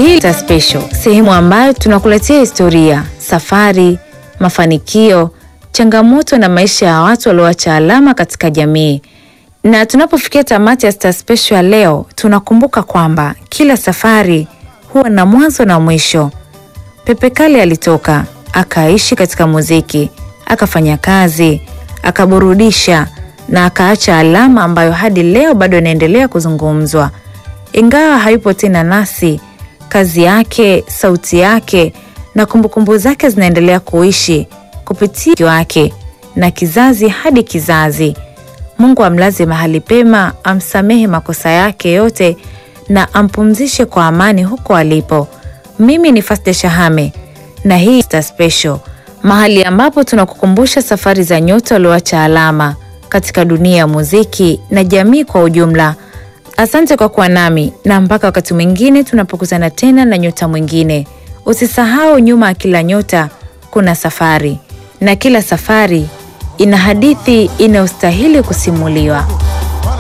hii Star Special, sehemu ambayo tunakuletea historia, safari, mafanikio, changamoto na maisha ya watu walioacha alama katika jamii. Na tunapofikia tamati ya Star Special ya leo, tunakumbuka kwamba kila safari huwa na mwanzo na mwisho. Pepe Kale alitoka akaishi katika muziki, akafanya kazi, akaburudisha na akaacha alama ambayo hadi leo bado inaendelea kuzungumzwa. Ingawa hayupo tena nasi, kazi yake, sauti yake na kumbukumbu zake zinaendelea kuishi kupitia wake na kizazi hadi kizazi. Mungu amlaze mahali pema, amsamehe makosa yake yote na ampumzishe kwa amani huko alipo. Mimi ni Fasda Shahame na hii Star Special, mahali ambapo tunakukumbusha safari za nyota walioacha alama katika dunia ya muziki na jamii kwa ujumla. Asante kwa kuwa nami na mpaka wakati mwingine tunapokutana tena na nyota mwingine. Usisahau, nyuma ya kila nyota kuna safari na kila safari ina hadithi inayostahili kusimuliwa.